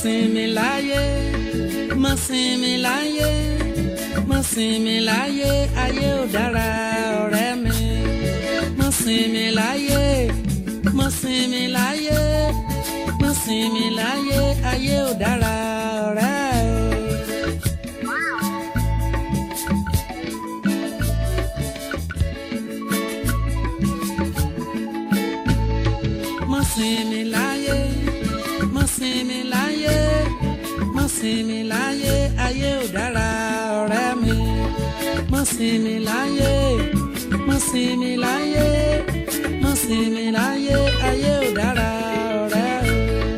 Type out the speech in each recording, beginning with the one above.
sinmi láyé má sinmi láyé má sinmi láyé ayé ò dára ọ̀rẹ́ mi má sinmi láyé má sinmi láyé má sinmi láyé ayé ò dára ọ̀rẹ́ o. má sinmi láyé má sinmi láyé má sinmi láyé ayé ò dára ọ̀rẹ́ mi má sinmi láyé má sinmi láyé má sinmi láyé ayé ò dára ọ̀rẹ́ o.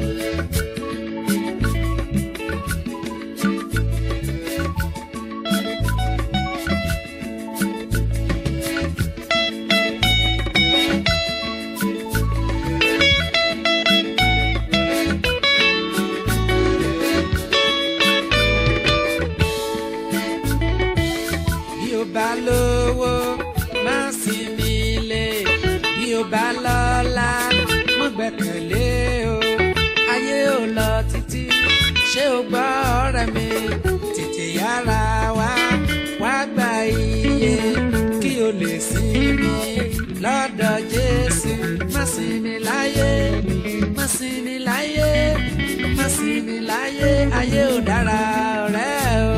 bí o bá lówó má sinmi lé bí o bá lọ́lá má gbẹ́kẹ̀lé o ayé ò lọ títí ṣé o gbọ́ ọ̀rẹ́ mi tètè yára wá wá gba iye kí o lè sinmi lọ́dọ̀ Jésù má sinmi láyé má sinmi láyé má sinmi láyé ayé ò dára ọ̀rẹ́ o.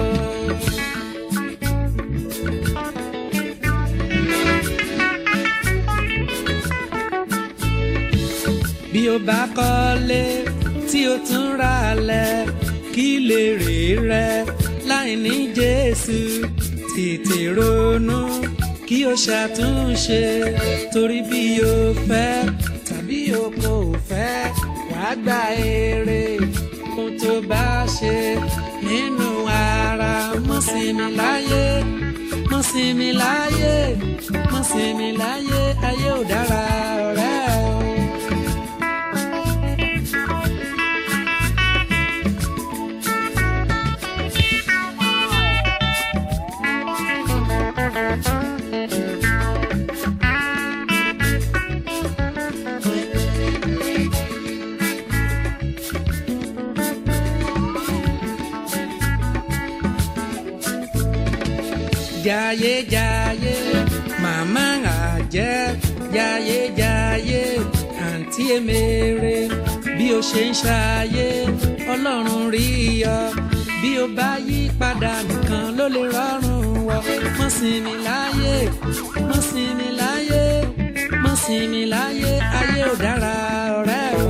bí o bá kọ́lé tí o tún ra lẹ̀ kí lè rè rẹ láì ní Jésù tètè ronú kí o ṣàtúnṣe torí bí o fẹ́ tàbí o kò fẹ́ wàá gba èrè ohun tó bá ṣe nínú ara mọ́ sinmi láyé mọ́ sinmi láyé mọ́ sinmi láyé ayé ò dára ọ̀rẹ́ o. Jayé jayé màmá àjẹ́ jayé jayé àǹtí èmèrè bí o ṣe ń ṣayé ọlọ́run rí ọ bí o bá yí padà nìkan ló lè rọrùn wọ mọ́ sinmi láyé mọ́ sinmi láyé mọ́ sinmi láyé ayé ò dára ọ̀rẹ́ o.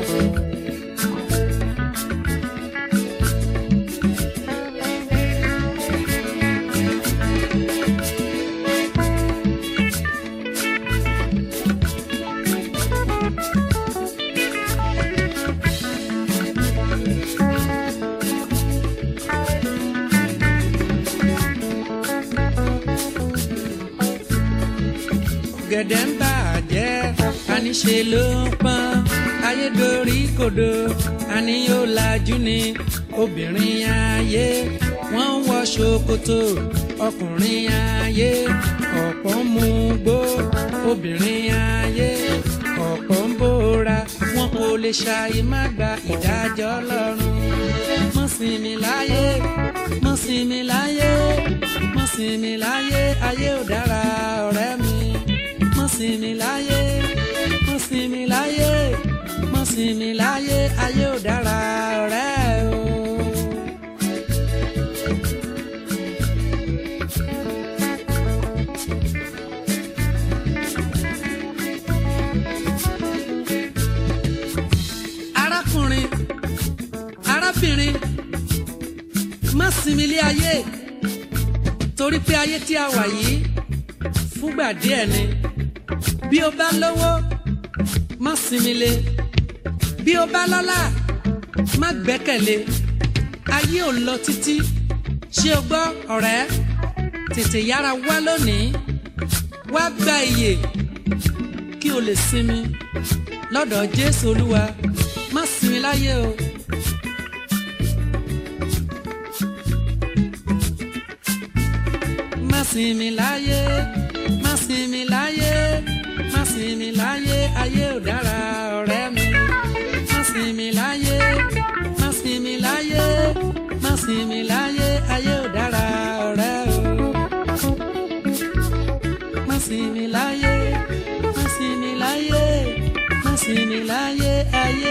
gẹ̀dẹ̀ ń bàjẹ́ àníṣe ló ń pọ́n ayédorí kodò àní yóò lajú ni obìnrin ayé wọ́n ń wọ ṣòkòtò ọkùnrin ayé ọ̀pọ̀ ń mu gbó obìnrin ayé ọ̀pọ̀ ń bóra wọn kò lè ṣàì má gba ìdájọ́ lọ́rùn mọ́ sinmi láyé mọ́ sinmi láyé mọ́ sinmi láyé ayé ò dára ọ̀rẹ́ mi mọ́ sinmi láyé mọ́ sinmi láyé mọ́ sinmi láyé ayé ò dára ọ̀rẹ́ o. arákùnrin arábìnrin má sinmi lé ayé torí pé ayé tí a wà yìí fúngbà díẹ̀ ni bí o bá lówó má sinmi lé bí o bá lọ́lá má gbẹ́kẹ̀lé ayé ò lọ títí ṣé o gbọ́ ọ̀rẹ́ tètè yára wá lónìí wá gba iyè kí o lè sinmi lọ́dọ̀ Jésù Olúwa má sinmi láyé o. má sinmi láyé má sinmi láyé má sinmi láyé ayé ò dára ọ̀rẹ́ mi má sinmi láyé má sinmi láyé má sinmi láyé ayé ò dára ọ̀rẹ́ o. má sinmi láyé má sinmi láyé má sinmi láyé ayé